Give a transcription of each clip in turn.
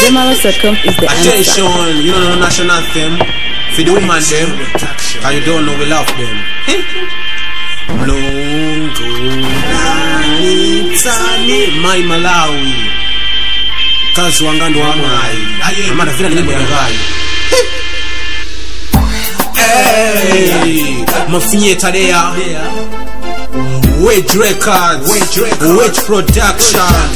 Zemalas.com is the answer. Attention, you don't know national anthem. For the woman them, and you don't know we love them. Mlungu nalitani mai Malawi kazi wangando wa mai amana vile nyimbo ya ngai Hey, mafinye tadea Wage Records Wage Production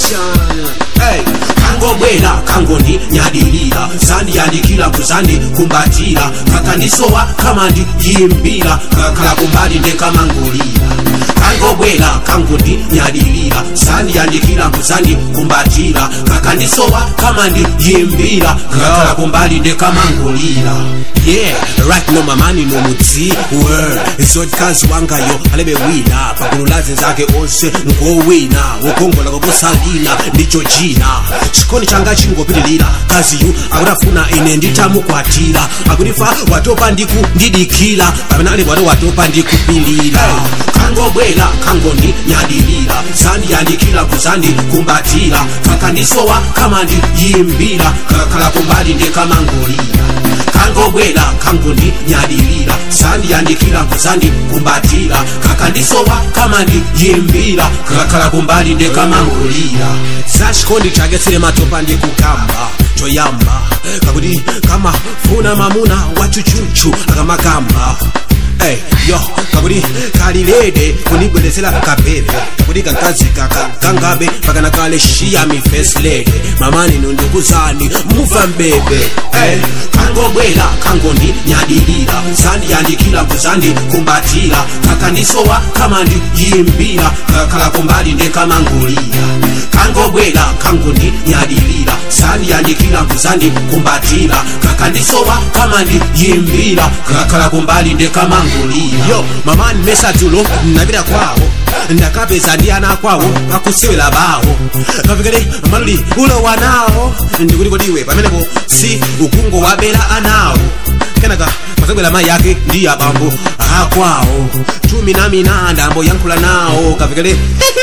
Hey, kangobwera kangoni nyadilira sandiyandikira kuzandi kumbatira kakanisowa kamandi yimbira kakala kumbali ndekamangulira kangobwera kangoni nyadilira sandiyandikira kuzandi kumbatira kakanisowa kamandi yimbira kakala kumbali ndekamangulira yeah right no mamani no mutsi word zodkazi wangayo alebe wina pagulu lazi zake onse ngowina wokongola koposalina ndicho china chikoni changa chingopitilira kaziyu akutafuna ine nditamukwatira akutifa watopa ndiku ndidikira pamene ali bwato watopa ndikupilira kangobwera kangoni nyadilira sandiyandikira kuzandi kumbatira kakandisowa kamandi yimbira kakhala kumbali ndekamangulira kangobwera kangoni nyadilira sandiyandikira kuzandi kumbatira kakandisowa kamandi yimbira kakhala kumbali ndekamangulira sachikondi chake sile matopa ndikukamba choyamba kakuti kama funa mamuna wachuchuchu akamakamba Hey, yo, kakuti kalilede kunibwelezela kabebe kakuti kankazi kaka kangabe pakana kale shiya mi first lady mamani nundukuzani muva mbebe hey, kangobwera kangoni nyadilira sandiyandikira kuzandi kumbatira kakandisowa kamandi yimbira kakhala kumbali ndekamangulira kangobwera kangoni nyadilira sandiyandikira kuzandi kumbatira kakandisowa kamandi yimbira kakhala kumbali ndekamangulira yo mamani mesatulo napita kwawo ndakapeza ndi ana kwawo pakusewera bawo kafikire maluli ulowa nawo ndikuti kodiwe pamenepo si ukungo wabera anawo kenaka pazabwera mayi yake ndi abambo akwawo chumi na mina ndambo yankhula nawo kafikire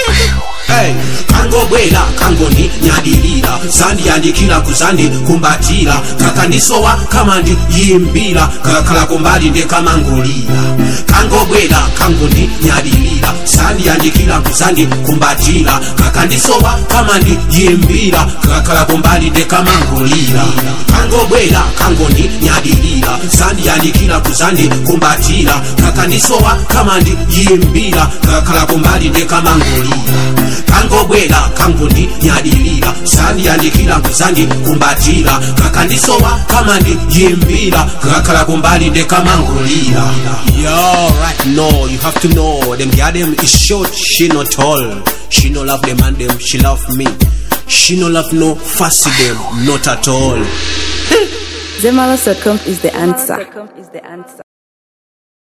Hey, kangobwera kangoni nyadilira sandiyandikira kuzandi kumbatira kakandisowa kamandi yimbira kakhala kumbali ndekamangulira kangobwera kangoni nyadilira sandiyandikira kuzandi kumbatira kakandisowa kamandi yimbira kakhala kumbali ndekamangulira kangobwera kangoni nyadilira sandiyandikira kuzandi kumbatira kakandisowa kamandi yimbira kakhala kumbali ndekamangulira kangobwera kangoni nyadilira sandiyandikira kuzandi kumbatira kakandisowa kamandi yimbira kakhala kumbali ndekamangulira yo right no you have to know them girl them is short she not tall she no love them and them she love me she no love no fussy them not at all Zemalas.com is the answer.